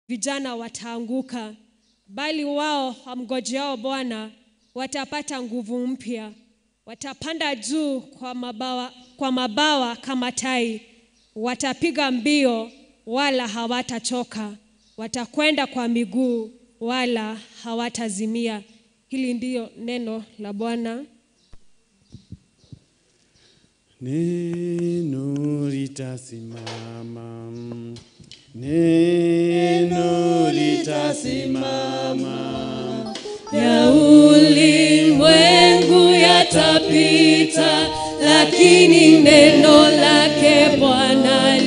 vijana wataanguka, bali wao wamngojeao Bwana watapata nguvu mpya, watapanda juu kwa mabawa, kwa mabawa kama tai, watapiga mbio wala hawatachoka, watakwenda kwa miguu wala hawatazimia. Hili ndiyo neno la Bwana. Neno litasimama, neno litasimama, ya ulimwengu yatapita, lakini neno lake Bwana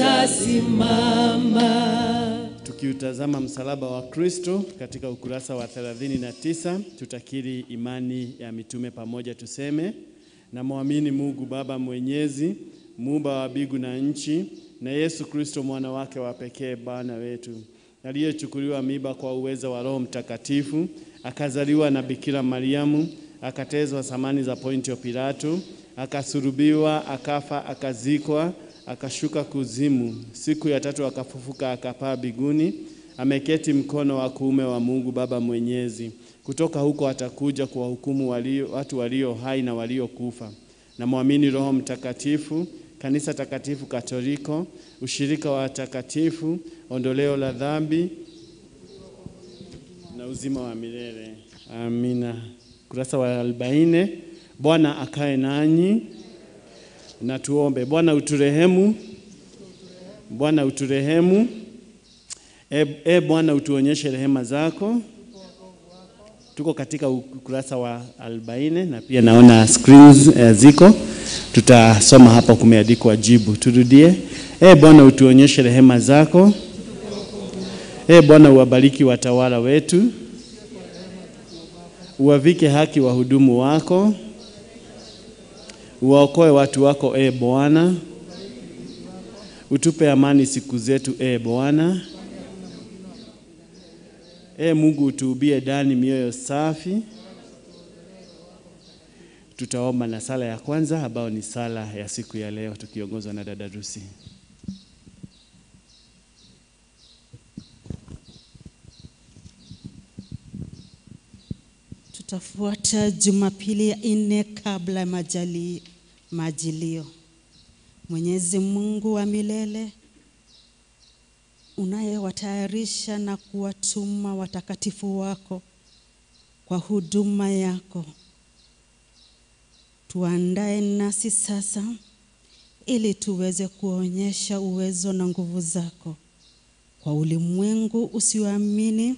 litasimama. Tukiutazama msalaba wa Kristo katika ukurasa wa 39 tutakiri imani ya mitume pamoja, tuseme namwamini Mungu Baba Mwenyezi, muumba wa mbingu na nchi, na Yesu Kristo mwana wake wa pekee Bwana wetu, aliyechukuliwa miba kwa uwezo wa Roho Mtakatifu, akazaliwa na Bikira Mariamu, akatezwa samani za Pontio Pilato, akasulubiwa, akafa, akazikwa, akashuka kuzimu, siku ya tatu akafufuka, akapaa mbinguni, ameketi mkono wa kuume wa Mungu Baba Mwenyezi. Kutoka huko atakuja kuwahukumu walio, watu walio hai na waliokufa. Namwamini Roho Mtakatifu, kanisa takatifu Katoliko, ushirika wa watakatifu, ondoleo la dhambi na uzima wa milele. Amina. Kurasa wa arobaini. Bwana akae nanyi na tuombe. Bwana uturehemu, Bwana uturehemu. E, e Bwana utuonyeshe rehema zako. Tuko katika ukurasa wa 40 na pia naona screens eh, ziko, tutasoma hapa, kumeandikwa jibu. Turudie. E Bwana utuonyeshe rehema zako. E Bwana uwabariki watawala wetu, uwavike haki wahudumu wako, uwaokoe watu wako. E Bwana utupe amani siku zetu. E Bwana E Mungu utuubie ndani mioyo safi. Tutaomba na sala ya kwanza ambayo ni sala ya siku ya leo tukiongozwa na dada Rusi. Tutafuata Jumapili ya nne kabla ya majali majilio. Mwenyezi Mungu wa milele unayewatayarisha na kuwatuma watakatifu wako kwa huduma yako, tuandae nasi sasa ili tuweze kuonyesha uwezo na nguvu zako kwa ulimwengu usioamini,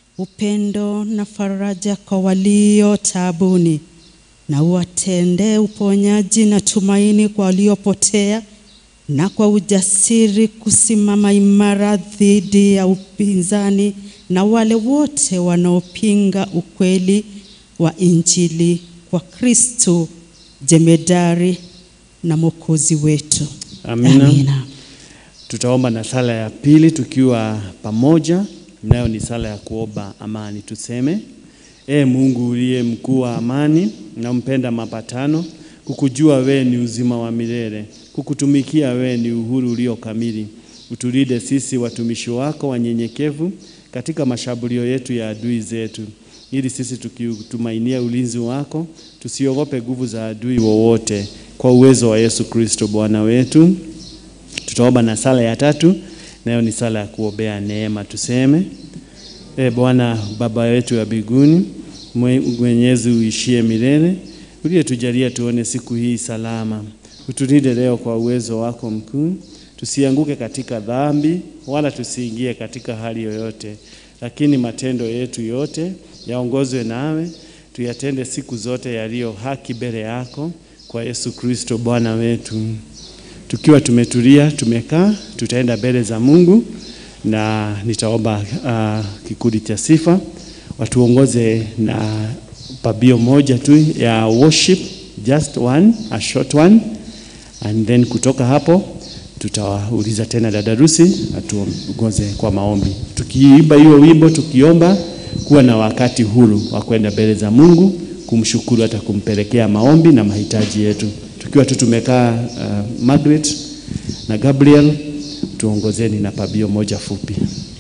upendo na faraja kwa walio taabuni, na uwatendee uponyaji na tumaini kwa waliopotea na kwa ujasiri kusimama imara dhidi ya upinzani na wale wote wanaopinga ukweli wa Injili kwa Kristo jemedari na mwokozi wetu. Amina. Amina. Tutaomba na sala ya pili tukiwa pamoja, nayo ni sala ya kuomba amani. Tuseme: E Mungu uliye mkuu wa amani na mpenda mapatano, kukujua we ni uzima wa milele, kukutumikia we ni uhuru ulio kamili. Utulinde sisi watumishi wako wanyenyekevu katika mashambulio yetu ya adui zetu, ili sisi tukitumainia ulinzi wako tusiogope nguvu za adui wowote, kwa uwezo wa Yesu Kristo Bwana wetu. Tutaomba na sala ya tatu, nayo ni sala ya kuombea neema. Tuseme: E Bwana Baba wetu wa mbinguni, mwe- mwenyezi uishie milele, uliyetujalia tuone siku hii salama, utulinde leo kwa uwezo wako mkuu, tusianguke katika dhambi wala tusiingie katika hali yoyote, lakini matendo yetu yote yaongozwe nawe, tuyatende siku zote yaliyo haki mbele yako, kwa Yesu Kristo Bwana wetu. Tukiwa tumetulia tumekaa, tutaenda mbele za Mungu na nitaomba uh, kikundi cha sifa watuongoze na pabio moja tu ya worship, just one, a short one, and then kutoka hapo tutawauliza tena dada Rusi atuongoze kwa maombi, tukiimba hiyo wimbo, tukiomba kuwa na wakati huru wa kwenda mbele za Mungu kumshukuru, hata kumpelekea maombi na mahitaji yetu, tukiwa tu tumekaa. Uh, Margaret na Gabriel tuongozeni na pabio moja fupi.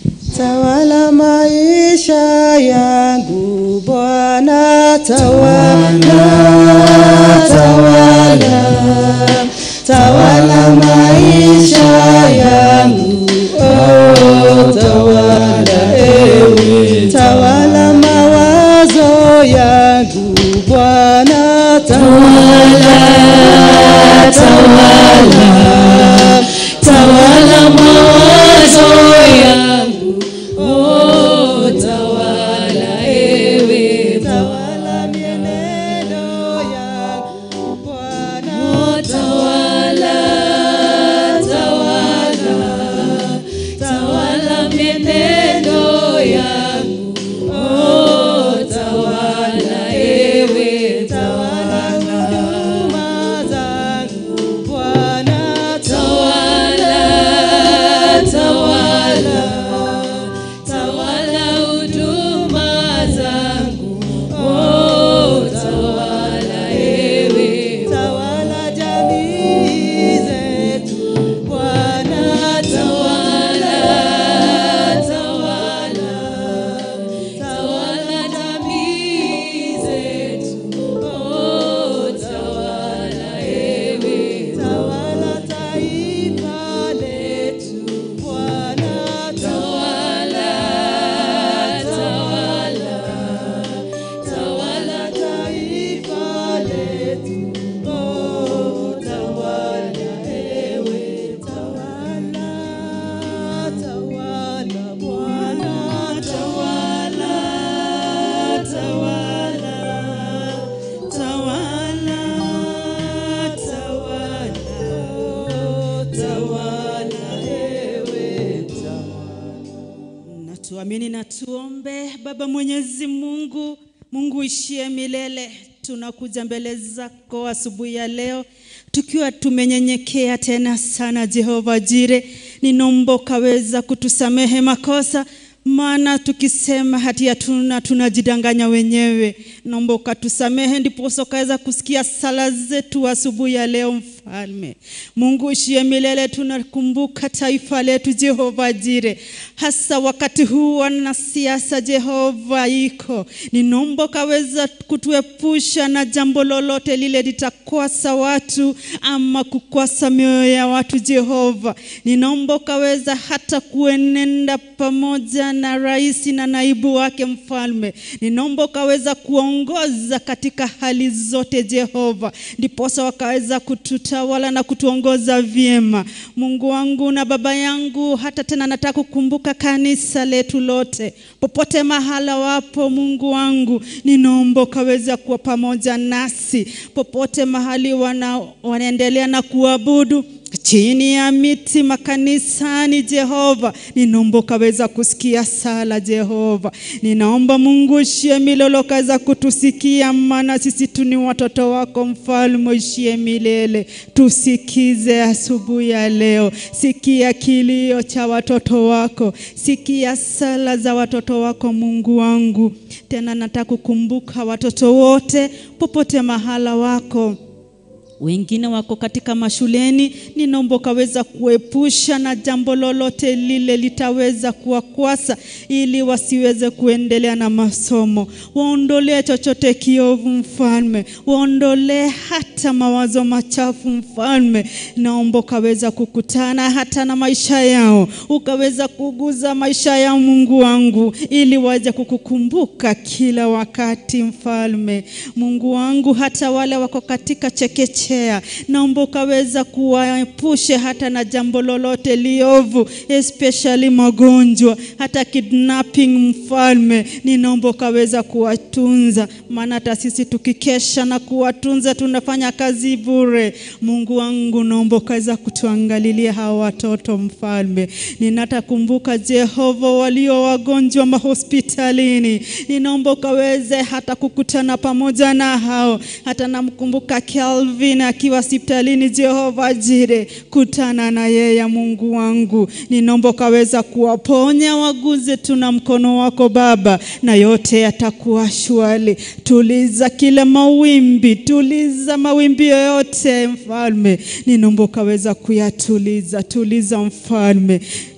tawala maisha yangu Bwana, tawala, tawala, tawala maisha yangu, oh, tawala ewe, tawala mawazo yangu Bwana, tawala, tawala, tawala mawazo yangu, oh, tawala ewe, tawala mienendo yangu Bwana, Tawala, tawala, tawala mienendo yangu. Oh, tawala ewe, tawala huduma zangu Bwana, tawala, tawala, tawala huduma zangu. Oh, tawala ewe, tawala jamii zetu Bwana, tawala, tawala, tawala jamii zetu. Oh, tawala ewe, tawala taifa letu Bwana, tawala, tawala, tawala taifa letu oh, tawala ewe tawala tawala Bwana tawala tawala tawala tawala oh, tawala ewe na tuamini na tuombe. Baba Mwenyezi Mungu, Mungu ishie milele, tunakuja mbele zako asubuhi ya leo tukiwa tumenyenyekea tena sana. Jehova Jire, ninomba ukaweza kutusamehe makosa maana tukisema hati hatuna tunajidanganya wenyewe. Naomba ukatusamehe, ndiposa ukaweza kusikia sala zetu asubuhi ya leo. Mfalme Mungu ishie milele, tunakumbuka taifa letu Jehova Jire, hasa wakati huu wanasiasa Jehova iko, ninaomba ukaweza kutuepusha na jambo lolote lile litakwasa watu ama kukwasa mioyo ya watu Jehova, ninaomba ukaweza hata kuenenda pamoja na rais na naibu wake mfalme, ninaomba ukaweza kuongoza katika hali zote Jehova, ndiposa wakaweza kututawala na kutuongoza vyema. Mungu wangu na baba yangu, hata tena nataka kukumbuka kanisa letu lote, popote mahala wapo, Mungu wangu, ninaomba ukaweza kuwa pamoja nasi popote mahali wana, wanaendelea na kuabudu chini ya miti makanisani, Jehova, ninaomba ukaweza kusikia sala Jehova. Ninaomba Mungu ishie milele ukaweza kutusikia, maana sisi tu ni watoto wako, mfalme ishie milele. Tusikize asubuhi ya leo, sikia kilio cha watoto wako, sikia sala za watoto wako, Mungu wangu. Tena nataka kukumbuka watoto wote popote mahala wako wengine wako katika mashuleni, ninaomba ukaweza kuepusha na jambo lolote lile litaweza kuwakwasa, ili wasiweze kuendelea na masomo. Waondolee chochote kiovu, mfalme, waondolee hata mawazo machafu, mfalme. Naomba ukaweza kukutana hata na maisha yao, ukaweza kuguza maisha yao, Mungu wangu, ili waje kukukumbuka kila wakati, mfalme. Mungu wangu, hata wale wako katika chekechea, naomba ukaweza kuwaepushe hata na jambo lolote liovu, especially magonjwa, hata kidnapping, mfalme. Ninaomba ukaweza kuwatunza, maana hata sisi tukikesha na kuwatunza tunafanya kazi bure. Mungu wangu, naomba ukaweza kutuangalilia hawa watoto, mfalme. Ninatakumbuka Jehova, walio wagonjwa mahospitalini, ninaomba ukaweze hata kukutana pamoja na hao. Hata namkumbuka Kelvin akiwa hospitalini, Jehova Jire, kutana na yeye, Mungu wangu, ninaomba ukaweza kuwaponya, waguze tu na mkono wako Baba, na yote yatakuwa shwari. Tuliza kila mawimbi, tuliza mawimbi yoyote, mfalme, ninaomba ukaweza kuyatuliza, tuliza mfalme.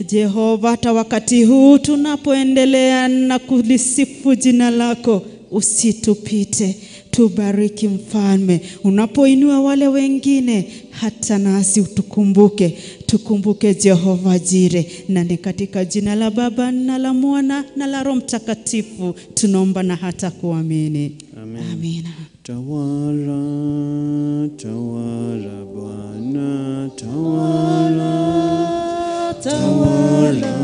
Jehova, hata wakati huu tunapoendelea na kulisifu jina lako, usitupite, tubariki Mfalme. Unapoinua wale wengine, hata nasi utukumbuke, tukumbuke Jehova Jire, na ni katika jina la Baba na la Mwana na la Roho Mtakatifu tunaomba na hata kuamini. Amen. Amina. Tawala, tawala Bwana, tawala, Tawala,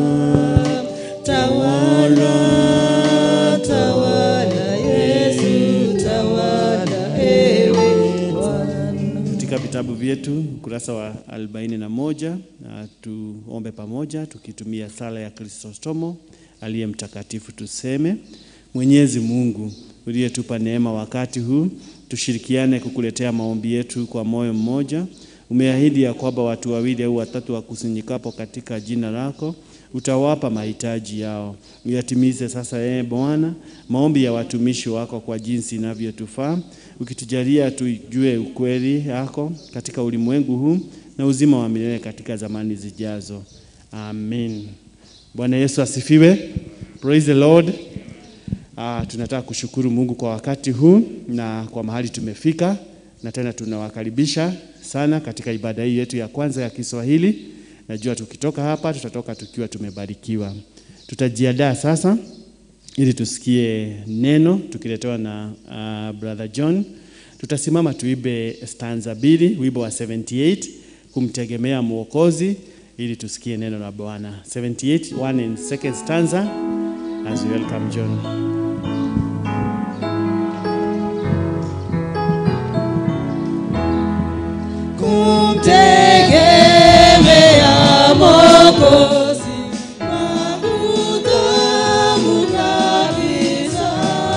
tawala, tawala Yesu, tawala ewe Bwana. katika vitabu vyetu ukurasa wa 41 na tuombe pamoja tukitumia sala ya Kristostomo aliye mtakatifu. Tuseme: Mwenyezi Mungu uliyetupa neema wakati huu, tushirikiane kukuletea maombi yetu kwa moyo mmoja. Umeahidi ya kwamba watu wawili au watatu wakusanyikapo katika jina lako utawapa mahitaji yao. Uyatimize sasa, ee Bwana, maombi ya watumishi wako kwa jinsi inavyotufaa, ukitujalia tujue ukweli yako katika ulimwengu huu na uzima wa milele katika zamani zijazo. Amen. Bwana Yesu asifiwe. Praise the Lord. Ah, tunataka kushukuru Mungu kwa wakati huu na kwa mahali tumefika, na tena tunawakaribisha sana katika ibada hii yetu ya kwanza ya Kiswahili. Najua tukitoka hapa tutatoka tukiwa tumebarikiwa. Tutajiandaa sasa ili tusikie neno tukiletewa na uh, brother John. Tutasimama tuibe stanza mbili, wimbo wa 78 kumtegemea Mwokozi, ili tusikie neno la Bwana. 78 one and second stanza as we welcome John. Kumtegemea Mwokozi wangu tamu kabisa,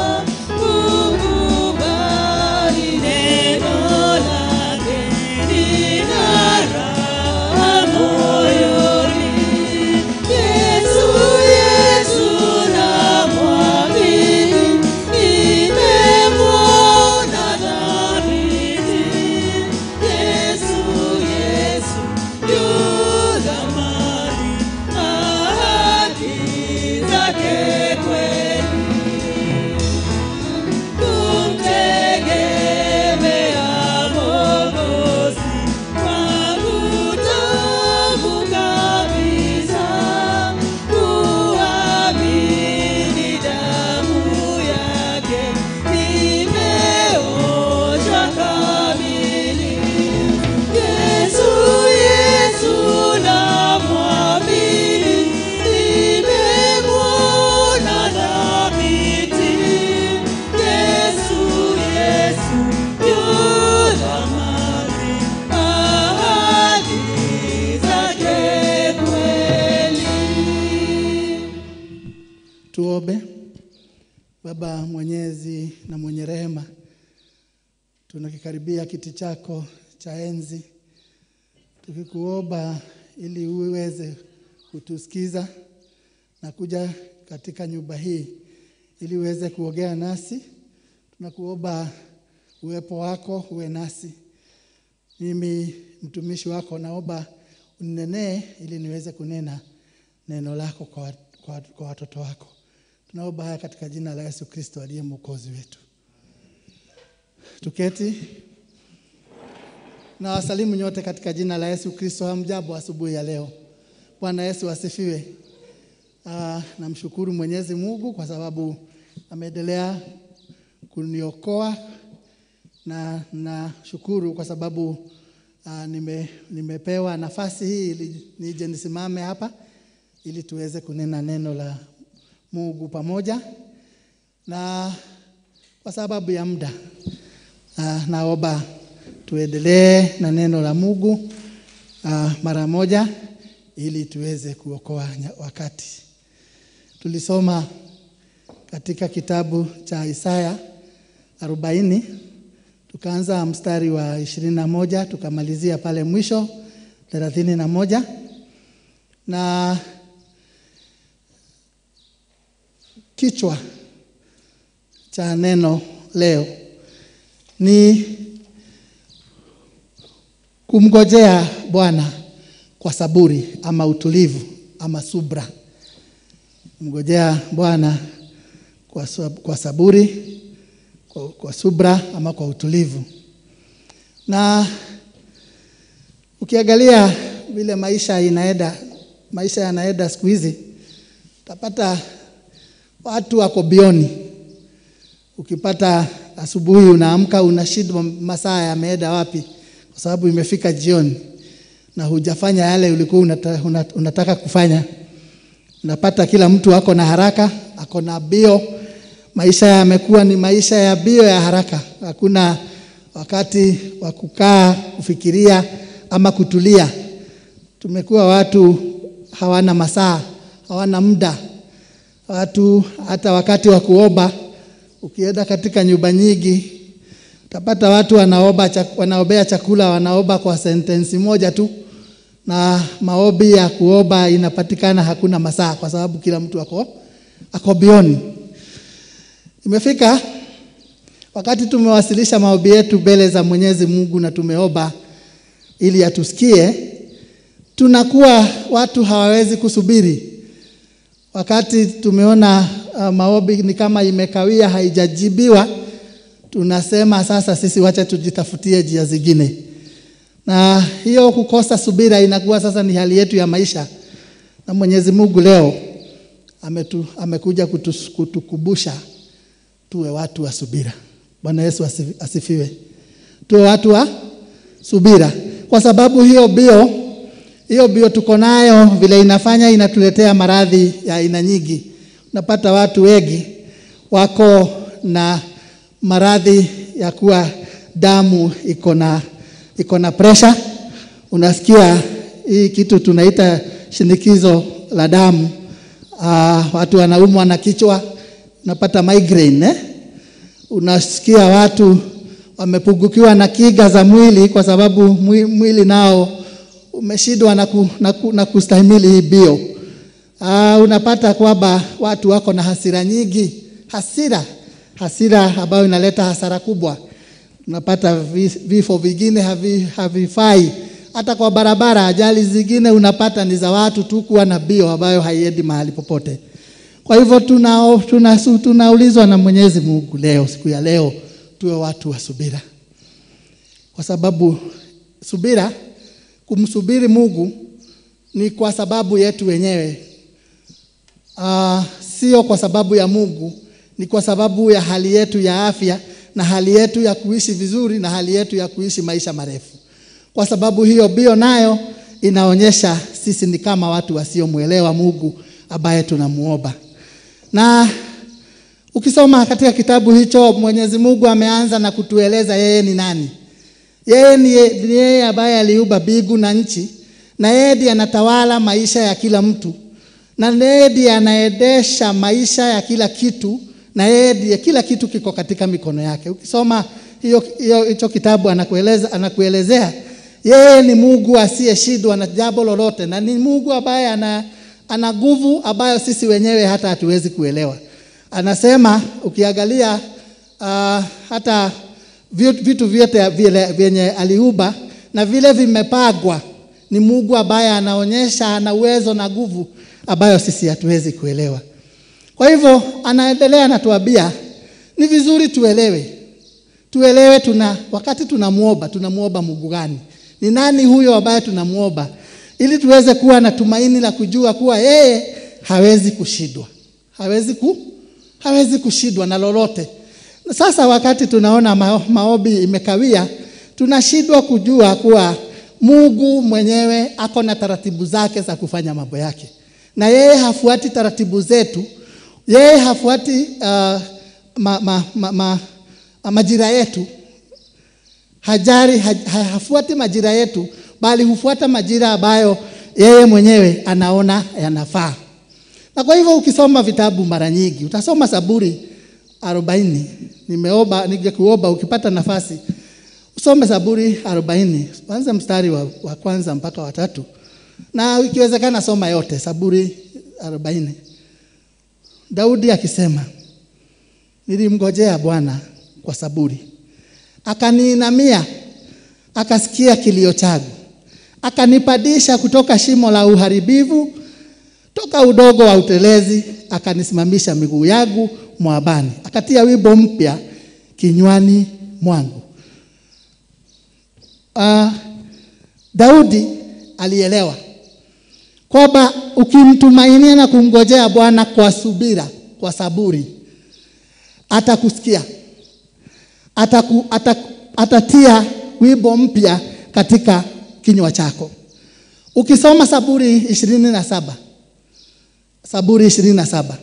kukubali neno lake lina raha moyoni. Yesu, Yesu namwamini, nimemwona dhabiti. Yesu, Yesu yu thamani, ahadi zake kweli. Kumtegemea Mwokozi wangu tamu kabisa, kuamini damu yake nimeoshwa kamili. Yesu, Yesu namwamini, nimemwona dhabiti. Yesu, Yesu yu thamani, ahadi zake kweli. Tuombe. Baba mwenyezi na mwenye rehema, tunakikaribia kiti chako cha enzi tukikuomba ili uweze kutusikiza na kuja katika nyumba hii ili uweze kuongea nasi. Tunakuomba uwepo wako uwe nasi. Mimi mtumishi wako naomba uninenee ili niweze kunena neno lako kwa, kwa, kwa watoto wako. Tunaomba haya katika jina la Yesu Kristo aliye mwokozi wetu. Tuketi na wasalimu nyote katika jina la Yesu Kristo. Hamjambo asubuhi ya leo. Bwana Yesu asifiwe. Ah, namshukuru Mwenyezi Mungu kwa sababu ameendelea kuniokoa na nashukuru kwa sababu ah, nime, nimepewa nafasi hii ili nije nisimame hapa ili tuweze kunena neno la Mungu pamoja, na kwa sababu ya muda ah, naomba tuendelee na neno la Mungu ah, mara moja ili tuweze kuokoa nya- wakati. Tulisoma katika kitabu cha Isaya 40 tukaanza mstari wa ishirini na moja tukamalizia pale mwisho thelathini na moja na kichwa cha neno leo ni kumngojea Bwana kwa saburi ama utulivu ama subra. Mngojea Bwana kwa, sab- kwa saburi, kwa, kwa subra ama kwa utulivu. Na ukiangalia vile maisha inaenda, maisha yanaenda siku hizi, utapata watu wako bioni. Ukipata asubuhi unaamka unashindwa masaa yameenda wapi, kwa sababu imefika jioni na hujafanya yale ulikuwa unata, una- unataka kufanya. Unapata kila mtu ako na haraka, ako na bio. Maisha yamekuwa ni maisha ya bio ya haraka, hakuna wakati wa kukaa kufikiria ama kutulia. Tumekuwa watu hawana masaa, hawana muda. Watu hata wakati wa kuomba, ukienda katika nyumba nyingi utapata watu wanaomba, chak- wanaombea chakula wanaomba kwa sentensi moja tu, na maombi ya kuomba inapatikana hakuna masaa, kwa sababu kila mtu ako ako bioni. Imefika wakati tumewasilisha maombi yetu mbele za Mwenyezi Mungu na tumeomba ili atusikie, tunakuwa watu hawawezi kusubiri. Wakati tumeona uh, maombi ni kama imekawia, haijajibiwa, tunasema sasa sisi wacha tujitafutie njia zingine, na hiyo kukosa subira inakuwa sasa ni hali yetu ya maisha, na Mwenyezi Mungu leo ametu, amekuja kutus, kutukubusha tuwe watu wa subira. Bwana Yesu asifi- asifiwe. Tuwe watu wa subira, kwa sababu hiyo bio hiyo bio tuko nayo vile inafanya inatuletea maradhi ya aina nyingi. Unapata watu wengi wako na maradhi ya kuwa damu iko na iko na pressure. Unasikia hii kitu tunaita shinikizo la damu. Uh, watu wanaumwa na kichwa, unapata migraine eh? Unasikia watu wamepungukiwa na kiga za mwili kwa sababu mwi- mwili nao umeshindwa na, ku, na, ku, na kustahimili hii bio. Uh, unapata kwamba watu wako na hasira nyingi, hasira hasira ambayo inaleta hasara kubwa. Unapata vi- vifo vingine havi, havifai hata kwa barabara. Ajali zingine unapata ni za watu tu kuwa na bio ambayo haiendi mahali popote. Kwa hivyo tunao- tuna, tunaulizwa na Mwenyezi Mungu leo, siku ya leo, tuwe watu wa subira, kwa sababu subira, kumsubiri Mungu ni kwa sababu yetu wenyewe, uh, sio kwa sababu ya Mungu, ni kwa sababu ya hali yetu ya afya na hali yetu ya kuishi vizuri na hali yetu ya kuishi maisha marefu. Kwa sababu hiyo bio nayo inaonyesha sisi ni kama watu wasiomwelewa Mungu ambaye tunamuomba. Na ukisoma katika kitabu hicho, Mwenyezi Mungu ameanza na kutueleza yeye ni nani. Yeye ni ye- ni yeye ambaye aliumba mbingu na nchi, na yeye ndiye anatawala maisha ya kila mtu, na yeye ndiye anaendesha maisha ya kila kitu, na yeye ndiye kila kitu kiko katika mikono yake. Ukisoma hiyo hiyo hicho kitabu anakueleza anakuelezea yeye ni Mungu asiyeshindwa na jambo lolote, na ni Mungu ambaye ana ana nguvu ambayo sisi wenyewe hata hatuwezi kuelewa. Anasema ukiangalia uh, hata vi- vitu vyote vile vyenye aliumba na vile vimepagwa, ni Mungu ambaye anaonyesha ana uwezo na nguvu ambayo sisi hatuwezi kuelewa. Kwa hivyo anaendelea anatuambia ni vizuri tuelewe, tuelewe tuna wakati tunamuomba, tunamuomba Mungu gani? Ni nani huyo ambaye tunamuomba, ili tuweze kuwa na tumaini la kujua kuwa yeye hawezi kushindwa, hawezi ku, hawezi kushindwa na lolote. Sasa wakati tunaona ma, maombi imekawia, tunashindwa kujua kuwa Mungu mwenyewe ako na taratibu zake za kufanya mambo yake, na yeye hafuati taratibu zetu, yeye hafuati uh, ma, ma, ma, ma, majira yetu hajari ha, ha- hafuati majira yetu, bali hufuata majira ambayo yeye mwenyewe anaona yanafaa. Na kwa hivyo ukisoma vitabu mara nyingi, utasoma Zaburi arobaini. Nimeomba ningekuomba ukipata nafasi usome Zaburi arobaini, kwanza mstari wa, wa kwanza mpaka watatu, na ikiwezekana soma yote Zaburi arobaini. Daudi akisema, nilimngojea Bwana kwa saburi akaniinamia, akasikia kilio changu, akanipandisha kutoka shimo la uharibifu, toka udogo wa utelezi akanisimamisha miguu yangu mwabani, akatia wimbo mpya kinywani mwangu. Uh, Daudi alielewa kwamba ukimtumainia na kumngojea Bwana kwa subira, kwa saburi, atakusikia ataku, ataku, atatia wimbo mpya katika kinywa chako. Ukisoma Saburi ishirini na saba Saburi ishirini na saba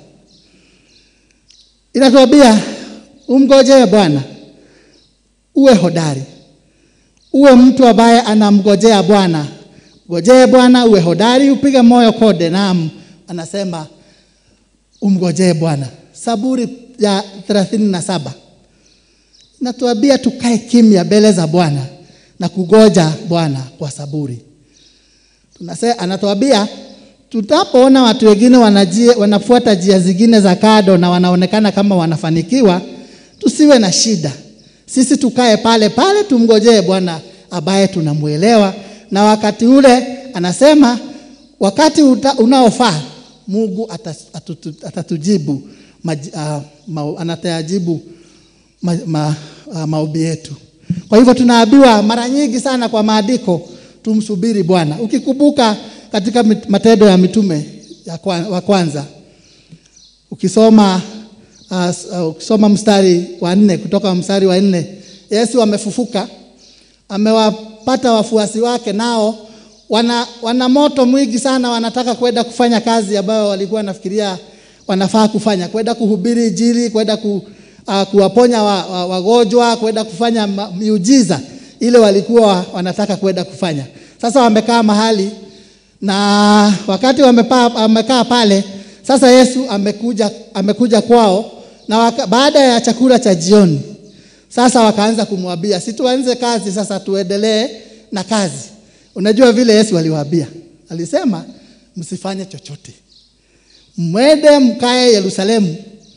inatuambia umngojee Bwana, uwe hodari, uwe mtu ambaye anamngojea Bwana. Ngojee Bwana, uwe hodari, upige moyo konde. Naam, anasema umngojee Bwana. Saburi ya thelathini na saba natuambia tukae kimya mbele za Bwana na kugoja Bwana kwa saburi. Tunase, anatuambia tutapoona watu wengine wanajia, wanafuata njia zingine za kado na wanaonekana kama wanafanikiwa, tusiwe na shida. Sisi tukae pale pale, tumngojee Bwana ambaye tunamwelewa, na wakati ule anasema wakati uta, unaofaa Mungu atatujibu uh, ma, anatayajibu ma, ma, uh, maombi yetu. Kwa hivyo tunaambiwa mara nyingi sana kwa maandiko tumsubiri Bwana. Ukikumbuka katika Matendo ya Mitume ya kwan, wa kwanza ukisoma uh, uh, ukisoma mstari wa nne kutoka mstari wa nne Yesu amefufuka, amewapata wafuasi wake, nao wana, wana moto mwingi sana, wanataka kwenda kufanya kazi ambayo walikuwa wanafikiria wanafaa kufanya, kwenda kuhubiri Injili, kwenda ku, uh, kuwaponya wagonjwa, wa, wa kwenda kufanya miujiza ile walikuwa wanataka kwenda kufanya. Sasa wamekaa mahali na wakati wamepa, wamekaa pale, sasa Yesu amekuja, amekuja kwao na waka, baada ya chakula cha jioni sasa wakaanza kumwambia si tuanze kazi sasa, tuendelee na kazi. Unajua vile Yesu aliwaambia, alisema msifanye chochote, mwende mkae Yerusalemu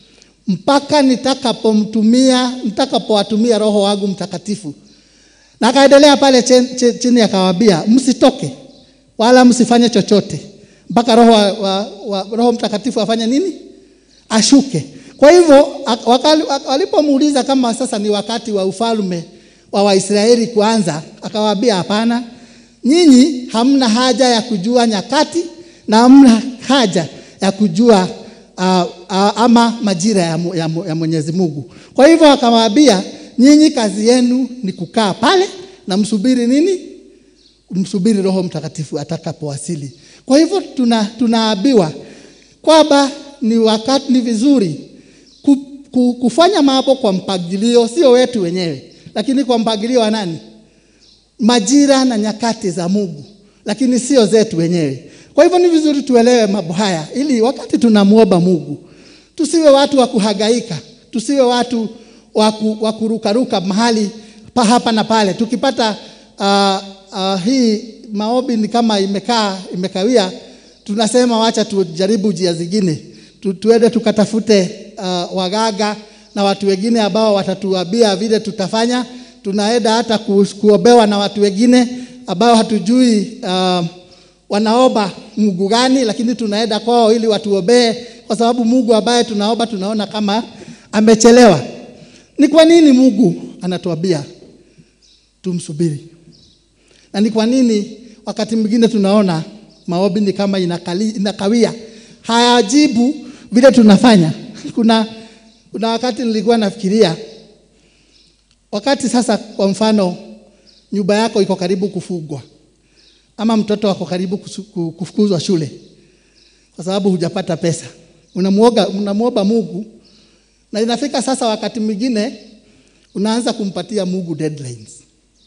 mpaka nitakapomtumia nitakapowatumia Roho wangu Mtakatifu. Na akaendelea pale chini akawaambia, msitoke wala msifanye chochote mpaka Roho, wa, wa, wa, Roho Mtakatifu afanye nini? Ashuke. Kwa hivyo walipomuuliza kama sasa ni wakati wa ufalme wa Waisraeli kuanza, akawaambia hapana, nyinyi hamna haja ya kujua nyakati na hamna haja ya kujua uh, uh, ama majira ya, ya, ya Mwenyezi Mungu. Kwa hivyo akawaambia nyinyi kazi yenu ni kukaa pale na msubiri nini? Msubiri Roho Mtakatifu atakapowasili. Kwa hivyo tuna, tunaambiwa kwamba ni wakati ni vizuri ku, ku, kufanya mambo kwa mpangilio, sio wetu wenyewe, lakini kwa mpangilio wa nani? Majira na nyakati za Mungu, lakini sio zetu wenyewe. Kwa hivyo ni vizuri tuelewe mambo haya, ili wakati tunamwomba Mungu tusiwe watu wa kuhangaika, tusiwe watu wa kurukaruka mahali pa hapa na pale. Tukipata uh, uh, hii maombi ni kama imekaa imekawia, tunasema wacha tujaribu njia zingine, tu, tuende tukatafute uh, wagaga na watu wengine ambao watatuambia vile tutafanya. Tunaenda hata ku, kuombewa na watu wengine ambao hatujui uh, wanaomba Mungu gani, lakini tunaenda kwao ili watuombee, kwa sababu Mungu ambaye tunaomba tunaona kama amechelewa. Ni kwa nini Mungu anatuambia tumsubiri? Na ni kwa nini wakati mwingine tunaona maombi ni kama inakali, inakawia, hayajibu vile tunafanya? Kuna, kuna wakati nilikuwa nafikiria wakati sasa, kwa mfano nyumba yako iko karibu kufungwa ama mtoto wako karibu kufukuzwa shule kwa sababu hujapata pesa, unamuoga unamuomba Mungu, na inafika sasa wakati mwingine unaanza kumpatia Mungu deadlines,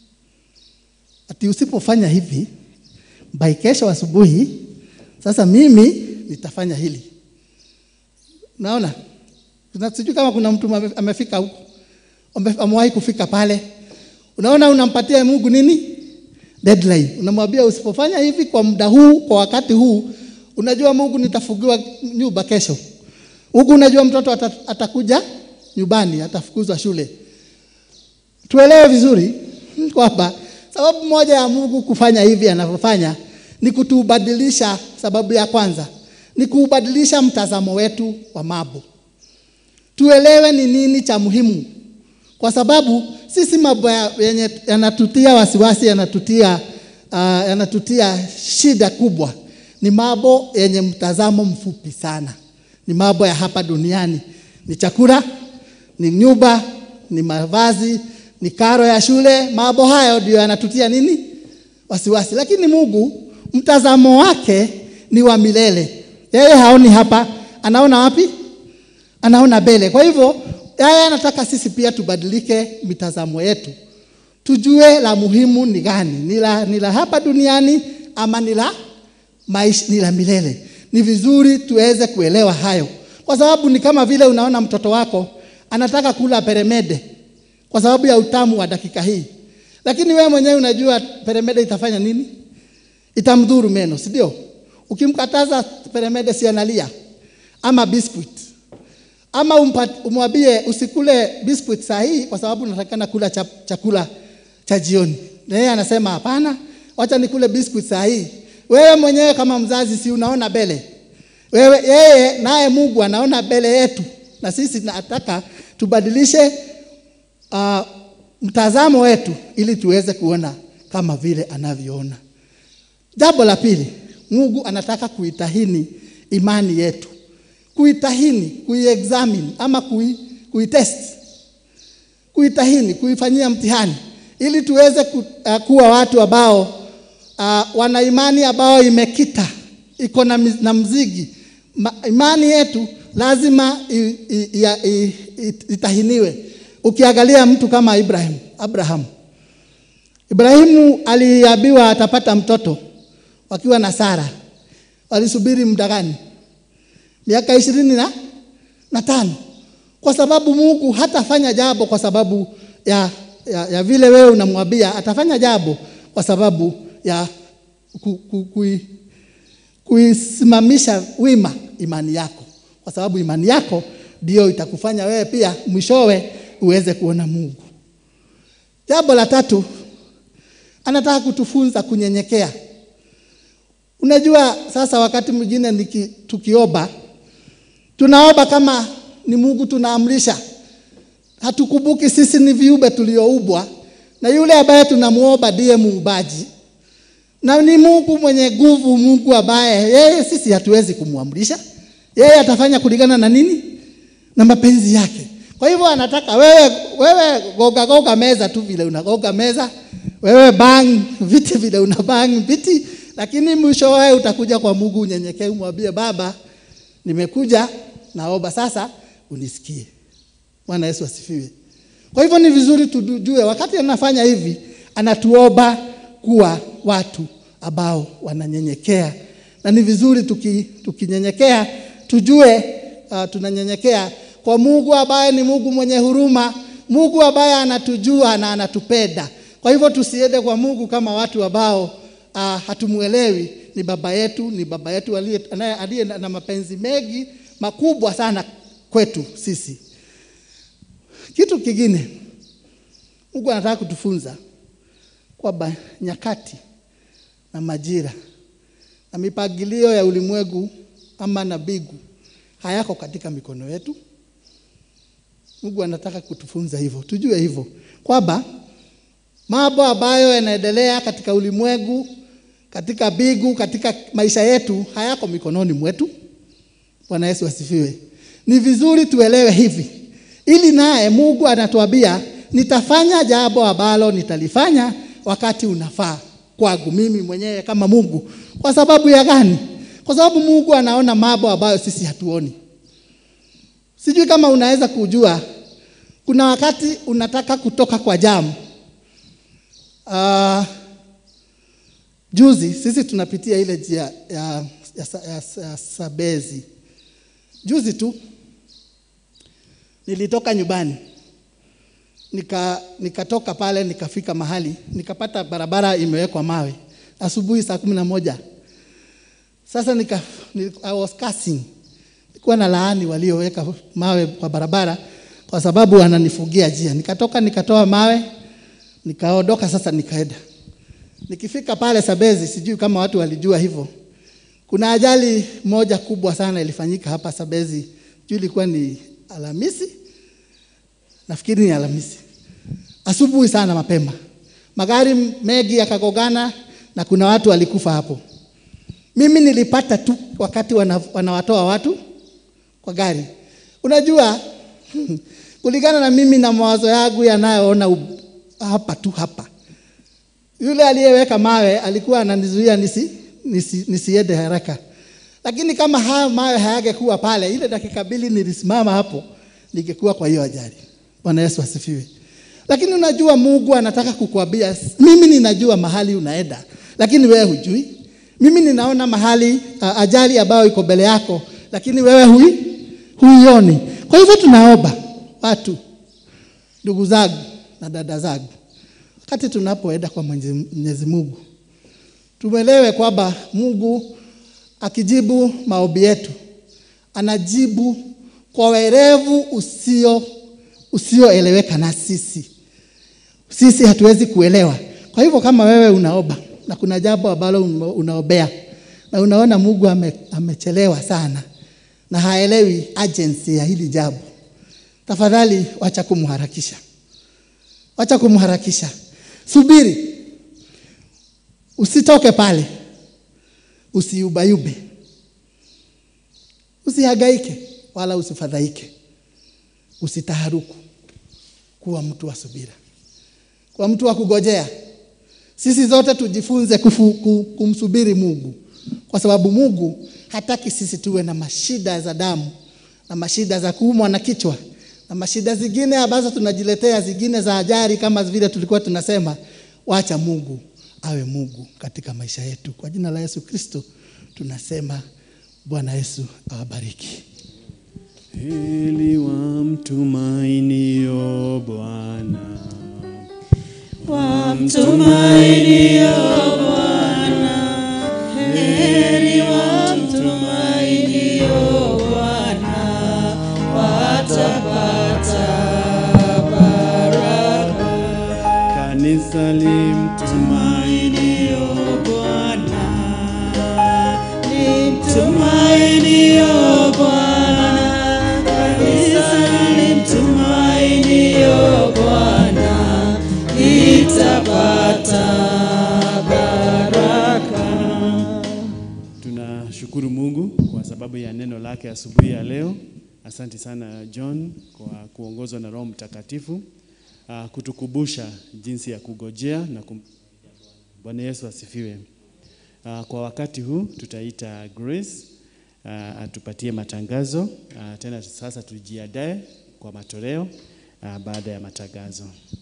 ati usipofanya hivi by kesho asubuhi, sasa mimi nitafanya hili. Naona sijui kama kuna mtu amefika huko, amewahi kufika pale. Unaona, unampatia Mungu nini deadline. Unamwambia usipofanya hivi kwa muda huu, kwa wakati huu, unajua Mungu nitafugiwa nyumba kesho. Huku unajua mtoto atakuja nyumbani, atafukuzwa shule. Tuelewe vizuri kwamba sababu moja ya Mungu kufanya hivi anavyofanya ni kutubadilisha. Sababu ya kwanza ni kuubadilisha mtazamo wetu wa mambo, tuelewe ni nini cha muhimu, kwa sababu sisi mambo ya- yenye yanatutia wasiwasi, yanatutia, uh, yanatutia shida kubwa ni mambo yenye mtazamo mfupi sana, ni mambo ya hapa duniani, ni chakula, ni nyumba, ni mavazi, ni karo ya shule. Mambo hayo ndio yanatutia nini? Wasiwasi. Lakini Mungu mtazamo wake ni wa milele. Yeye haoni hapa, anaona wapi? Anaona mbele. Kwa hivyo yeye anataka sisi pia tubadilike mitazamo yetu, tujue la muhimu ni gani, ni la, ni la hapa duniani ama ni la maisha, ni la milele. Ni vizuri tuweze kuelewa hayo, kwa sababu ni kama vile unaona mtoto wako anataka kula peremende kwa sababu ya utamu wa dakika hii, lakini wewe mwenyewe unajua peremende itafanya nini? Itamdhuru meno, si ndio? Ukimkataza peremende, si analia? Ama biscuit ama umpat- umwambie usikule biscuit saa hii kwa sababu unatakana kula cha, chakula cha jioni, na yeye anasema hapana, wacha nikule biscuit saa hii. Wewe mwenyewe kama mzazi, si unaona mbele? Wewe yeye naye Mungu anaona mbele yetu, na sisi nataka tubadilishe uh, mtazamo wetu ili tuweze kuona kama vile anavyoona. Jambo la pili, Mungu anataka kuitahini imani yetu, kuitahini, kuiexamine ama kui, kuitest, kuitahini, kuifanyia mtihani ili tuweze ku, uh, kuwa watu ambao uh, wana imani ambao imekita iko na, miz- na mzigi. Ma, imani yetu lazima i, i, i, i, i, itahiniwe. Ukiangalia mtu kama Ibrahim, Abraham, Ibrahimu aliambiwa atapata mtoto wakiwa na Sara, walisubiri muda gani? Miaka ishirini na, na tano, kwa sababu Mungu hatafanya jambo kwa sababu ya, ya, ya vile wewe unamwambia. Atafanya jambo kwa sababu ya ku, ku, kui, kuisimamisha wima imani yako, kwa sababu imani yako ndio itakufanya wewe pia mwishowe uweze kuona Mungu. Jambo la tatu, anataka kutufunza kunyenyekea. Unajua, sasa wakati mwingine niki- tukiomba, tunaomba kama ni Mungu tunaamrisha, hatukumbuki sisi ni viumbe tulioumbwa na yule ambaye tunamuomba ndiye muumbaji na ni Mungu mwenye nguvu, Mungu ambaye yeye sisi hatuwezi kumwamrisha. Yeye atafanya kulingana na nini? Na mapenzi yake. Kwa hivyo anataka wewe, wewe goga goga meza tu vile unagoga meza, wewe bang viti vile una bang viti, lakini mwisho wewe utakuja kwa Mungu unyenyekee, umwambie Baba, nimekuja naomba sasa unisikie. Bwana Yesu asifiwe. Kwa hivyo ni vizuri tujue wakati anafanya hivi, anatuomba kuwa watu ambao wananyenyekea, na ni vizuri tuki, tukinyenyekea tujue uh, tunanyenyekea kwa Mungu ambaye ni Mungu mwenye huruma, Mungu ambaye anatujua na anatupenda. Kwa hivyo tusiende kwa Mungu kama watu ambao uh, hatumuelewi. Ni baba yetu, ni baba yetu aliye anaye- aliye na na mapenzi mengi makubwa sana kwetu sisi. Kitu kingine Mungu anataka kutufunza kwamba nyakati na majira na mipangilio ya ulimwengu ama na mbingu hayako katika mikono yetu. Mungu anataka kutufunza hivyo, tujue hivyo kwamba mambo ambayo yanaendelea katika ulimwengu, katika mbingu, katika maisha yetu hayako mikononi mwetu. Bwana Yesu asifiwe. Ni vizuri tuelewe hivi, ili naye Mungu anatuambia nitafanya jambo ambalo nitalifanya wakati unafaa kwangu mimi mwenyewe kama Mungu. Kwa sababu ya gani? Kwa sababu Mungu anaona mambo ambayo sisi hatuoni. Sijui kama unaweza kujua, kuna wakati unataka kutoka kwa jamu. Uh, juzi sisi tunapitia ile njia ya, ya, ya, ya, ya Sabezi. Juzi tu nilitoka nyumbani nika nikatoka pale nikafika mahali nikapata barabara imewekwa mawe asubuhi saa kumi na moja. Sasa nika, ni, I was cursing, nilikuwa na laani walioweka mawe kwa barabara kwa sababu wananifugia njia. Nikatoka nikatoa mawe nikaondoka, sasa nikaenda. Nikifika pale Sabezi, sijui kama watu walijua hivyo, Kuna ajali moja kubwa sana ilifanyika hapa Sabezi, juu ilikuwa ni Alhamisi, nafikiri ni Alhamisi, asubuhi sana mapema, magari mengi yakagongana na kuna watu walikufa hapo. Mimi nilipata tu wakati wana, wanawatoa watu kwa gari. Unajua, kulingana na mimi na mawazo yangu yanayoona u- hapa tu hapa, yule aliyeweka mawe alikuwa ananizuia nisi, nisi, nisiende haraka, lakini kama haya mawe hayangekuwa pale, ile dakika mbili nilisimama hapo, ningekuwa kwa hiyo ajali. Bwana Yesu asifiwe. Lakini unajua Mungu anataka kukuambia, mimi ninajua mahali unaenda, lakini wewe hujui. Mimi ninaona mahali uh, ajali ambayo iko mbele yako, lakini wewe hui huioni. Kwa hivyo tunaomba watu, ndugu zangu na dada zangu, wakati tunapoenda kwa Mwenyezi Mwenyezi Mungu, tuelewe kwamba Mungu akijibu maombi yetu anajibu kwa werevu usio usioeleweka na sisi. Sisi hatuwezi kuelewa. Kwa hivyo kama wewe unaomba na kuna jambo ambalo ume- unaombea na unaona Mungu ame, amechelewa sana na haelewi agency ya hili jambo, tafadhali wacha kumharakisha, wacha kumharakisha, subiri, usitoke pale, usiubayube, usihangaike wala usifadhaike, usitaharuku. Kuwa mtu wa subira, kuwa mtu wa kugojea. Sisi zote tujifunze kufu, ku- kumsubiri Mungu, kwa sababu Mungu hataki sisi tuwe na mashida za damu na mashida za kuumwa na kichwa na mashida zingine ambazo tunajiletea, zingine za ajali kama vile tulikuwa tunasema. Wacha Mungu awe Mungu katika maisha yetu. Kwa jina la Yesu Kristo tunasema, Bwana Yesu awabariki. Heri wamtumainio Bwana, Wamtumainio Bwana, heri wamtumainio Bwana, watapata baraka. kanisa limtumainio Tumainio Bwana, limtumainio Bwana, kanisa limtumainio Bwana, litapata baraka. Tunashukuru Mungu kwa sababu ya neno lake asubuhi ya leo. Asante sana John kwa kuongozwa na Roho Mtakatifu uh, kutukumbusha jinsi ya kugojea na kum... Bwana Yesu asifiwe. Uh, kwa wakati huu tutaita Grace uh, atupatie matangazo uh, tena sasa tujiandae kwa matoleo uh, baada ya matangazo.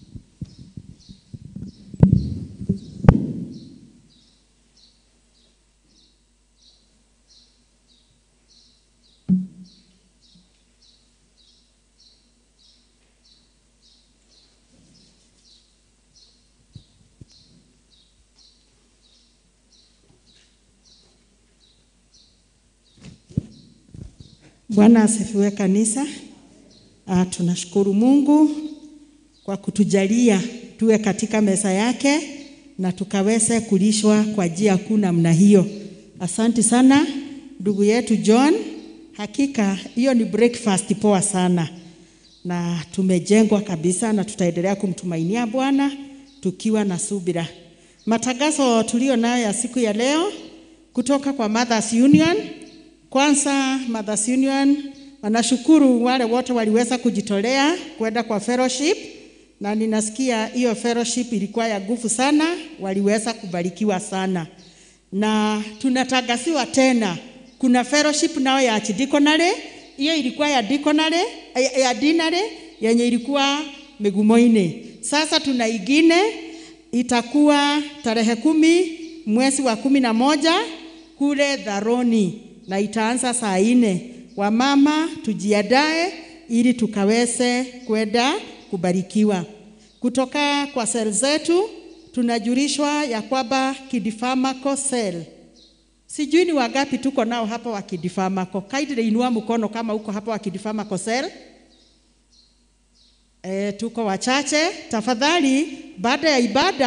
Bwana asifiwe kanisa. Ah, tunashukuru Mungu kwa kutujalia tuwe katika meza yake na tukaweze kulishwa kwa njia kuu namna hiyo. Asante sana ndugu yetu John, hakika hiyo ni breakfast poa sana, na tumejengwa kabisa, na tutaendelea kumtumainia Bwana tukiwa na subira. Matangazo tulio nayo ya siku ya leo kutoka kwa Mothers Union kwanza Mothers Union wanashukuru wale wote waliweza kujitolea kwenda kwa fellowship, na ninasikia hiyo fellowship ilikuwa ya nguvu sana, waliweza kubarikiwa sana, na tunatangasiwa tena kuna fellowship nao ya archdiaconry. Hiyo ilikuwa ya diaconry, ya, ya dinary yenye ilikuwa Migumoini. Sasa tuna ingine itakuwa tarehe kumi mwezi wa kumi na moja kule Dharoni na itaanza saa nne. Wamama tujiandae ili tukaweze kwenda kubarikiwa. Kutoka kwa sel zetu tunajulishwa ya kwamba Kidifamako sel, sijui ni wangapi tuko nao hapa wa Kidifamako. Kaidre, inua mkono kama uko hapa wa Kidifamako sel. E, tuko wachache. Tafadhali, baada ya ibada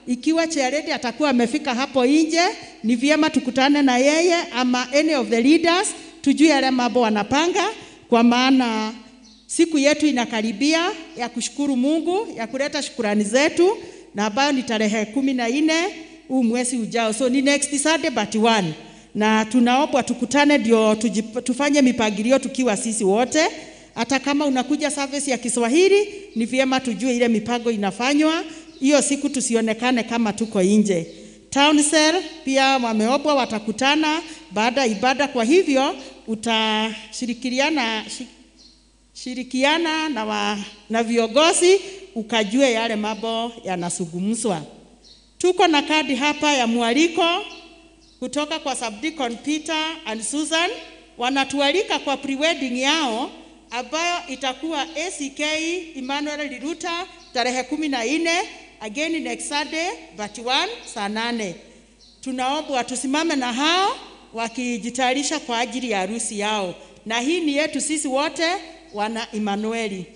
ikiwa Charity atakuwa amefika hapo nje, ni vyema tukutane na yeye ama any of the leaders, tujue yale mambo wanapanga, kwa maana siku yetu inakaribia ya kushukuru Mungu, ya kuleta shukurani zetu, na ambayo ni tarehe kumi na nne huu mwezi ujao, so ni next Sunday but one, na tunaomba tukutane ndio tujip- tufanye mipangilio tukiwa sisi wote. Hata kama unakuja service ya Kiswahili, ni vyema tujue ile mipango inafanywa hiyo siku, tusionekane kama tuko nje. Town Cell pia wameombwa watakutana baada ya ibada, kwa hivyo utashirikiana shi- shirikiana na, wa, na viongozi ukajue yale mambo yanazungumzwa. Tuko na kadi hapa ya mwaliko kutoka kwa Subdeacon Peter and Susan, wanatualika kwa prewedding yao ambayo itakuwa ACK Emmanuel Liruta tarehe kumi na nne again next Sunday but one saa nane. Tunaomba tusimame na hao wakijitayarisha kwa ajili ya harusi yao, na hii ni yetu sisi wote wana Emmanueli.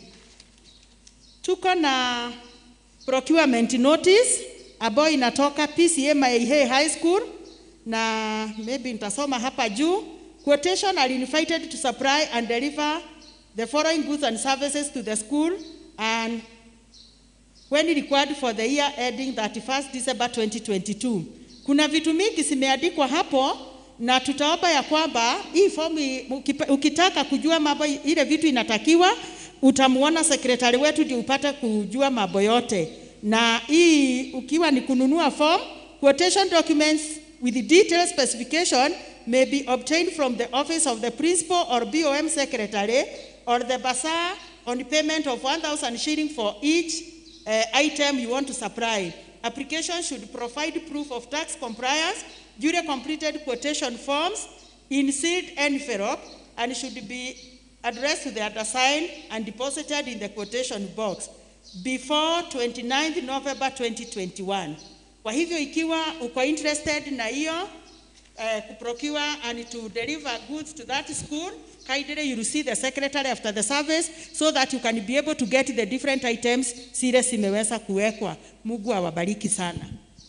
Tuko na procurement notice ambayo inatoka PCA Maihe High School na maybe nitasoma hapa juu. Quotation are invited to supply and deliver the following goods and services to the school and when required for the year ending 31st December 2022. Kuna vitu mingi zimeandikwa hapo na tutaomba ya kwamba hii fomu i- ukipa- ukitaka kujua mambo i- ile vitu inatakiwa utamuona sekretari wetu ndio upate kujua mambo yote, na hii ukiwa ni kununua form, quotation documents with detailed specification may be obtained from the office of the principal or BOM secretary or the bazaar on payment of 1,000 shilling for each uh, item you want to supply. Application should provide proof of tax compliance, duly completed quotation forms in sealed envelope and should be addressed to the undersigned and deposited in the quotation box before 29th November 2021. Kwa hivyo ikiwa uko interested na hiyo uh, kuprocure and to deliver goods to that school, kindly you will see the secretary after the service so that you can be able to get the different items zile zimeweza kuwekwa. Mungu awabariki sana.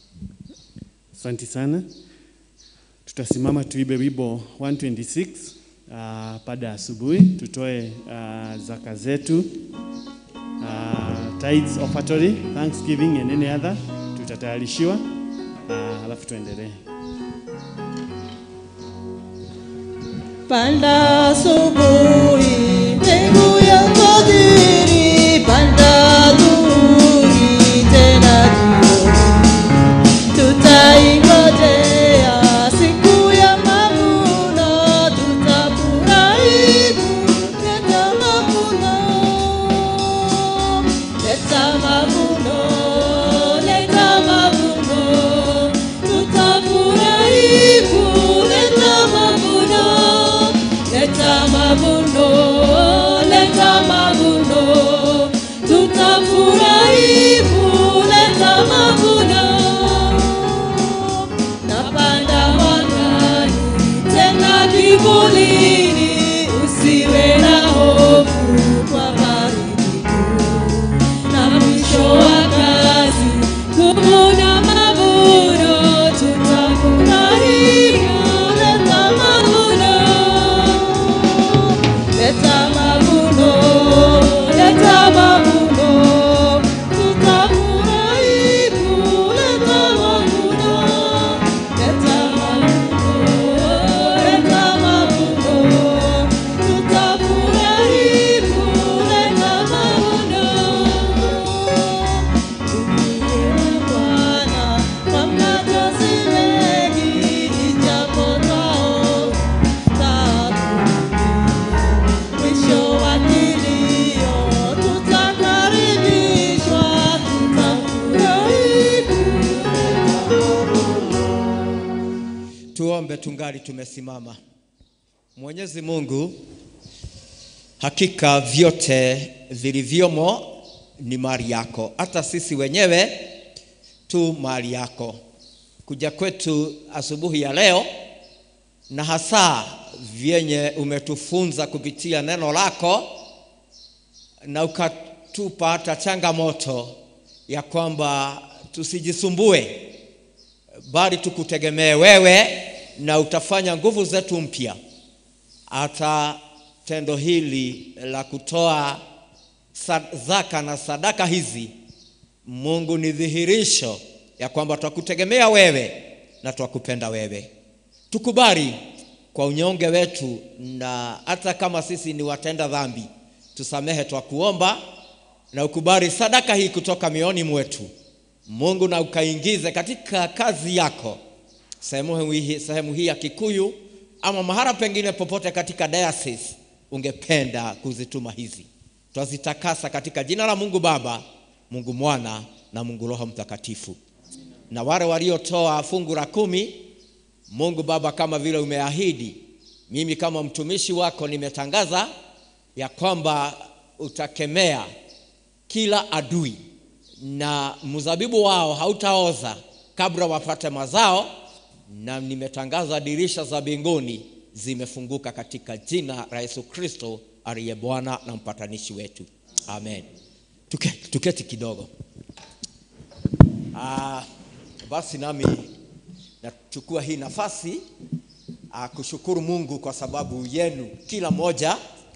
Asante sana. Tutasimama tuibe wimbo 126 uh, baada ya asubuhi, tutoe uh, zaka zetu uh, tithes offertory, thanksgiving and any other tutatayarishiwa uh, alafu tuendelee. Panda asubuhi, mbegu ya fadhili, panda adhuhuri, tena jioni. Tutaingojea siku ya mavuno, tutafurahi kuleta mavuno. Leta mavuno, leta mavuno, tutafurahi kuleta mavuno. Leta mavuno, leta mavuno, tutafurahi kuleta mavuno. Napanda mwangani, tena kivulini, usiwe na hofu kwa baridi kuu na mwisho wa kazi kuvuna mavuno, tutafurahi kuleta mavuno. Leta mavuno, leta mavuno, tutafurahi kuleta mavuno. Leta mavuno, leta mavuno, tutafurahi kuleta mavuno. Tumieni Bwana kwa mnajasi mengi, ijapo twao Mwisho wa kilio tutakaribishwa, tutafurahi Tuombe tungali tumesimama. Mwenyezi Mungu, hakika vyote vilivyomo ni mali yako, hata sisi wenyewe tu mali yako. Kuja kwetu asubuhi ya leo na hasa vyenye umetufunza kupitia neno lako na ukatupa hata changamoto ya kwamba tusijisumbue bali tukutegemee wewe na utafanya nguvu zetu mpya hata tendo hili la kutoa sa- zaka na sadaka hizi mungu ni dhihirisho ya kwamba twakutegemea wewe na twakupenda wewe tukubali kwa unyonge wetu na hata kama sisi ni watenda dhambi tusamehe twakuomba na ukubali sadaka hii kutoka mioni mwetu mungu na ukaingize katika kazi yako sehemu hii, sehemu hii ya kikuyu ama mahala pengine popote katika diocese ungependa kuzituma hizi twazitakasa katika jina la mungu baba mungu mwana na mungu roho mtakatifu na wale waliotoa fungu la kumi mungu baba kama vile umeahidi mimi kama mtumishi wako nimetangaza ya kwamba utakemea kila adui na mzabibu wao hautaoza kabla wapate mazao na nimetangaza dirisha za mbinguni zimefunguka katika jina la yesu kristo aliye bwana na mpatanishi wetu amen tuketi, tuketi kidogo ah, basi nami nachukua hii nafasi ah, kushukuru mungu kwa sababu yenu kila moja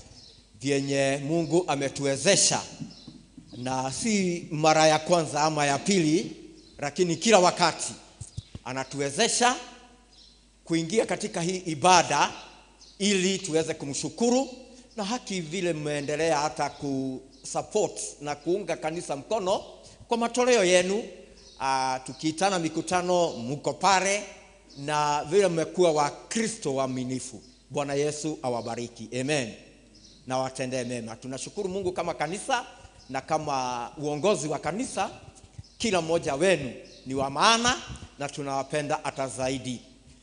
vyenye mungu ametuwezesha na si mara ya kwanza ama ya pili lakini kila wakati anatuwezesha kuingia katika hii ibada ili tuweze kumshukuru na haki vile mmeendelea hata kusupport na kuunga kanisa mkono kwa matoleo yenu uh, tukiitana mikutano mko pale na vile mmekuwa wakristo waaminifu bwana yesu awabariki amen na watendee mema tunashukuru mungu kama kanisa na kama uongozi wa kanisa kila mmoja wenu ni wa maana na tunawapenda hata zaidi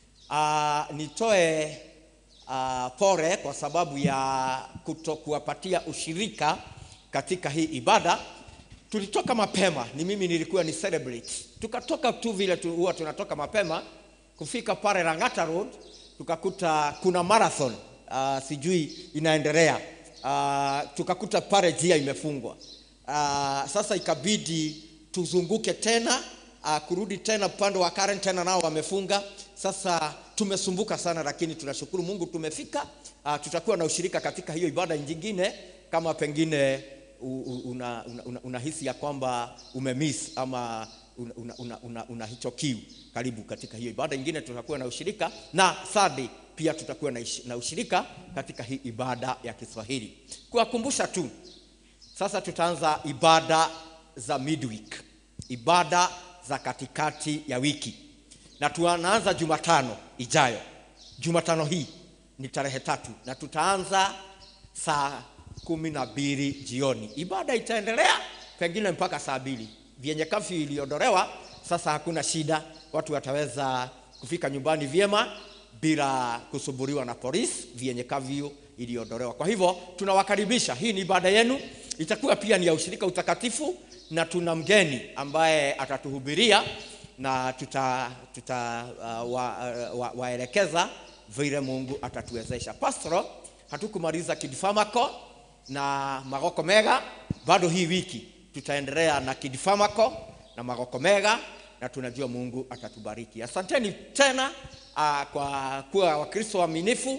uh, nitoe uh, pore kwa sababu ya kutokuwapatia ushirika katika hii ibada tulitoka mapema ni mimi nilikuwa ni celebrate tukatoka tu vile tu, huwa tunatoka mapema kufika pale Lang'ata Road tukakuta kuna marathon uh, sijui inaendelea uh, tukakuta pale njia imefungwa uh, sasa ikabidi tuzunguke tena uh, kurudi tena upande wa Karen tena nao wamefunga sasa tumesumbuka sana lakini tunashukuru mungu tumefika uh, tutakuwa na ushirika katika hiyo ibada nyingine kama pengine unahisi una, una, una unahisi ya kwamba umemiss ama una, una, una, una, una hicho kiu karibu katika hiyo ibada ingine tutakuwa na ushirika na Sunday pia tutakuwa na, ish, na ushirika katika hii ibada ya kiswahili kuwakumbusha tu sasa tutaanza ibada za midweek ibada za katikati ya wiki na tunaanza jumatano ijayo jumatano hii ni tarehe tatu na tutaanza saa kumi na mbili jioni ibada itaendelea pengine mpaka saa mbili vyenye kafyu iliondolewa sasa hakuna shida watu wataweza kufika nyumbani vyema bila kusumbuliwa na polisi vyenye kafyu iliondolewa kwa hivyo tunawakaribisha hii ni ibada yenu itakuwa pia ni ya ushirika utakatifu na tuna mgeni ambaye atatuhubiria na tuta, tuta uh, wa, uh, wa, waelekeza vile mungu atatuwezesha pastoro hatukumaliza kidifamako na magoko mega bado hii wiki tutaendelea na kidifamako na magoko mega na tunajua mungu atatubariki asanteni tena uh, kwa kuwa wakristo waaminifu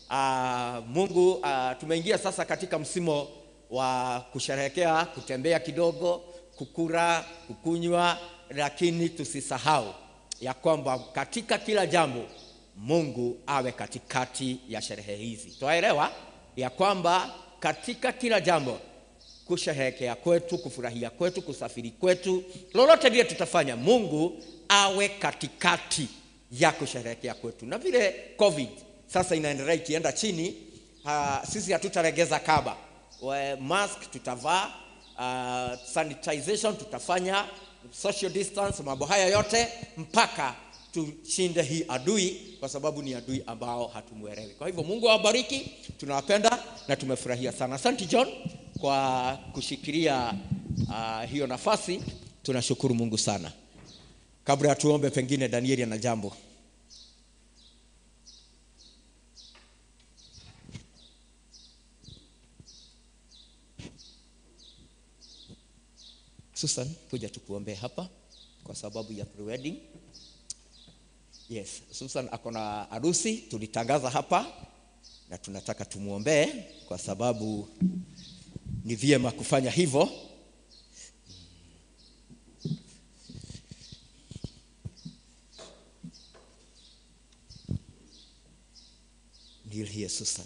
uh, mungu uh, tumeingia sasa katika msimo wa kusherehekea kutembea kidogo kukura kukunywa lakini tusisahau ya kwamba katika kila jambo mungu awe katikati ya sherehe hizi twaelewa ya kwamba katika kila jambo kusherehekea kwetu kufurahia kwetu kusafiri kwetu lolote lile tutafanya mungu awe katikati ya kusherehekea kwetu na vile covid sasa inaendelea ikienda chini uh, sisi hatutaregeza kaba We, mask tutavaa uh, sanitization tutafanya social distance mambo haya yote mpaka tushinde hii adui kwa sababu ni adui ambao hatumwelewi kwa hivyo mungu awabariki tunawapenda na tumefurahia sana asante john kwa kushikilia uh, hiyo nafasi tunashukuru mungu sana kabla ya tuombe pengine danieli ana jambo susan kuja tukuombee hapa kwa sababu ya pre-wedding. Yes, Susan ako na harusi, tulitangaza hapa na tunataka tumwombee kwa sababu ni vyema kufanya hivyo. Kneel here, Susan.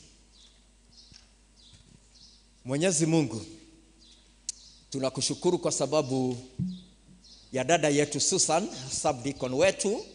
Mwenyezi Mungu, tunakushukuru kwa sababu ya dada yetu Susan, subdeacon wetu,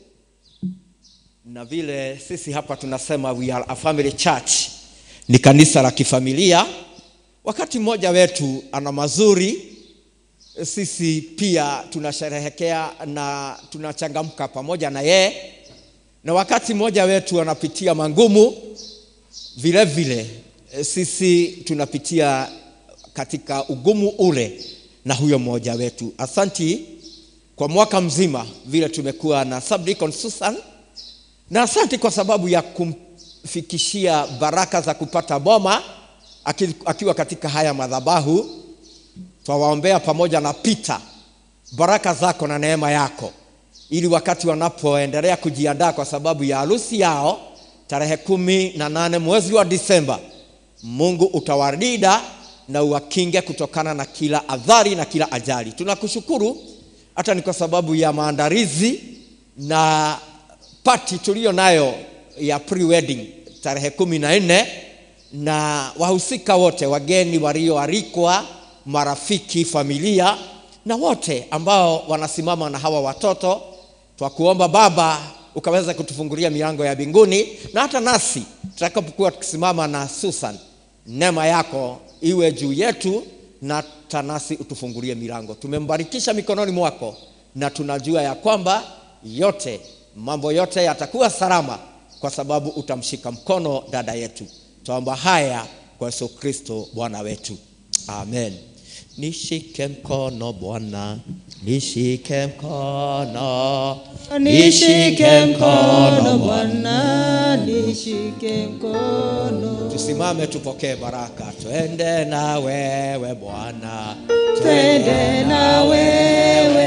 na vile sisi hapa tunasema we are a family church, ni kanisa la kifamilia. Wakati mmoja wetu ana mazuri, sisi pia tunasherehekea na tunachangamka pamoja na yeye, na wakati mmoja wetu anapitia mangumu, vile vile eh, sisi tunapitia katika ugumu ule na huyo mmoja wetu. Asanti kwa mwaka mzima vile tumekuwa na subdeacon Susan, na asanti kwa sababu ya kumfikishia baraka za kupata boma aki- akiwa katika haya madhabahu. Twawaombea pamoja na Peter baraka zako na neema yako, ili wakati wanapoendelea kujiandaa kwa sababu ya harusi yao tarehe kumi na nane mwezi wa Disemba, Mungu utawalinda na uwakinge kutokana na kila adhari na kila ajali. Tunakushukuru hata ni kwa sababu ya maandalizi na pati tuliyo nayo ya pre-wedding tarehe kumi na nne na wahusika wote, wageni walioalikwa, marafiki, familia na wote ambao wanasimama na hawa watoto, twakuomba Baba ukaweza kutufungulia milango ya mbinguni, na hata nasi tutakapokuwa tukisimama na Susan, neema yako iwe juu yetu na hata nasi utufungulie milango. Tumembarikisha mikononi mwako na tunajua ya kwamba yote mambo yote yatakuwa salama kwa sababu utamshika mkono dada yetu. Tuomba haya kwa Yesu Kristo Bwana wetu, amen. Nishike mkono Bwana, nishike mkono, Nishike mkono Bwana, nishike mkono. Tusimame tupokee baraka. Twende na wewe Bwana, Twende na wewe,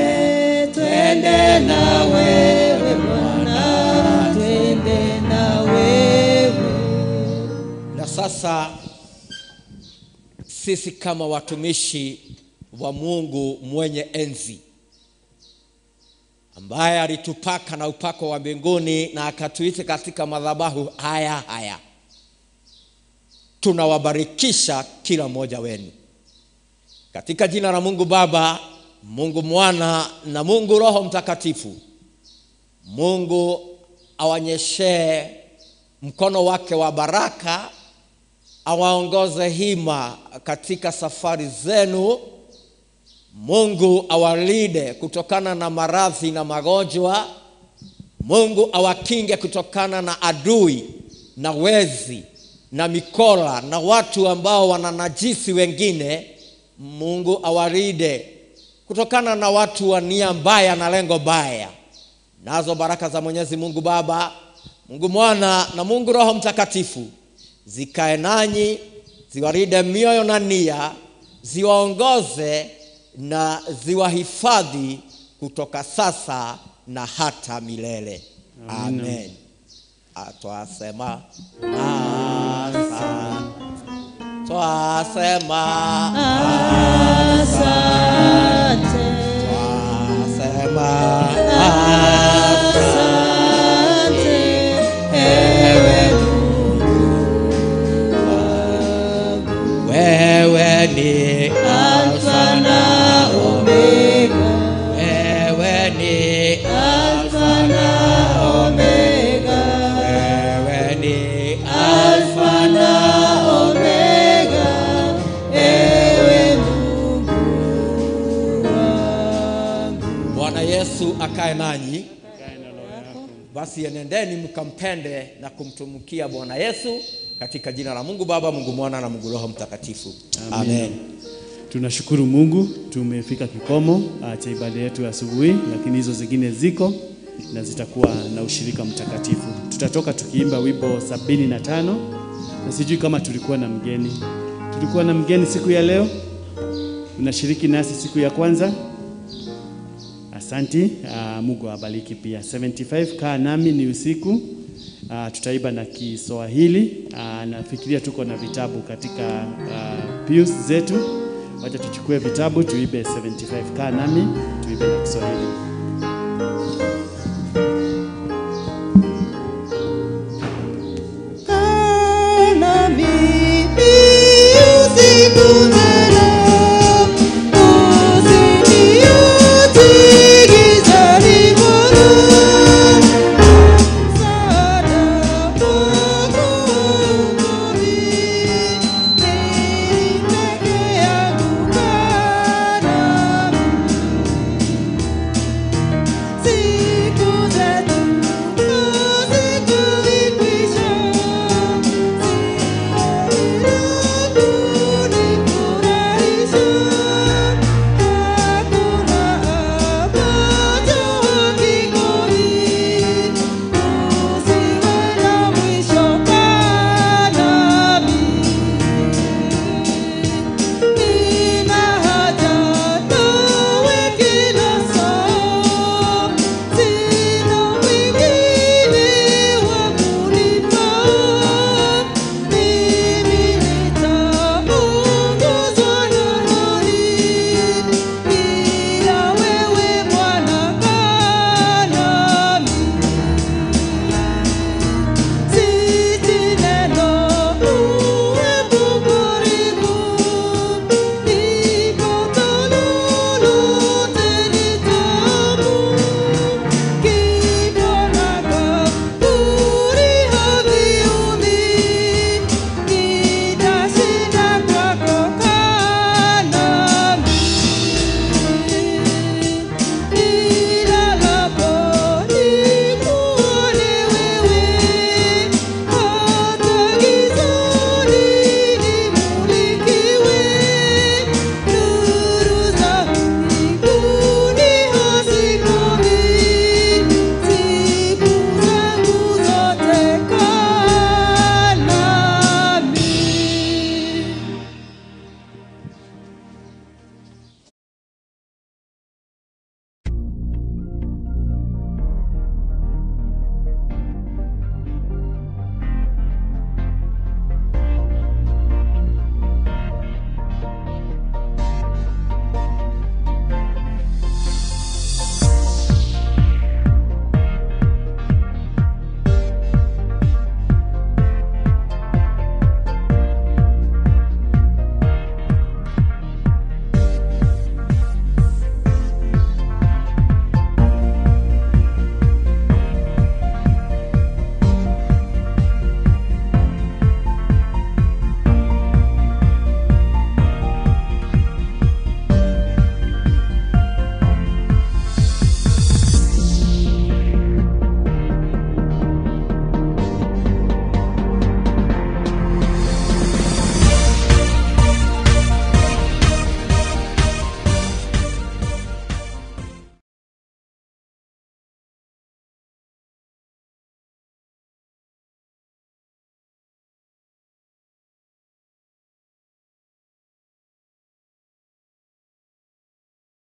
twende na wewe Bwana, twende na wewe. Na sasa sisi kama watumishi wa Mungu mwenye enzi ambaye alitupaka na upako wa mbinguni na akatuita katika madhabahu haya haya, tunawabarikisha kila mmoja wenu katika jina la Mungu Baba, Mungu Mwana na Mungu Roho Mtakatifu. Mungu awanyeshee mkono wake wa baraka, awaongoze hima katika safari zenu. Mungu awalinde kutokana na maradhi na magonjwa. Mungu awakinge kutokana na adui na wezi na mikola na watu ambao wananajisi wengine. Mungu awalinde kutokana na watu wa nia mbaya na lengo baya. Nazo baraka za Mwenyezi Mungu Baba, Mungu Mwana na Mungu Roho Mtakatifu zikae nanyi, ziwalinde mioyo na nia, ziwaongoze na ziwahifadhi kutoka sasa na hata milele. Amen. Ah, Twasema asante. Twasema Asante, twasema asante, ewe Mungu wangu. wewe ni Alfa na Omega, wewe ni Alfa na Omega, wewe ni Alfa na Omega, ewe Mungu wangu. Bwana Yesu akae nanyi. Basi enendeni mkampende na kumtumikia Bwana Yesu katika jina la Mungu Baba, Mungu Mwana na Mungu Roho Mtakatifu. Amen. Tunashukuru Mungu, tumefika kikomo ah, cha ibada yetu ya asubuhi, lakini hizo zingine ziko na zitakuwa na ushirika mtakatifu. Tutatoka tukiimba wimbo sabini na tano na sijui kama tulikuwa na mgeni. Tulikuwa na mgeni siku ya leo, unashiriki nasi siku ya kwanza. Asanti, uh, Mungu awabariki pia. 75 kaa nami ni usiku. Uh, tutaiba na Kiswahili. Uh, nafikiria tuko na vitabu katika uh, pews zetu. Wacha tuchukue vitabu tuibe 75 kaa nami tuibe na Kiswahili.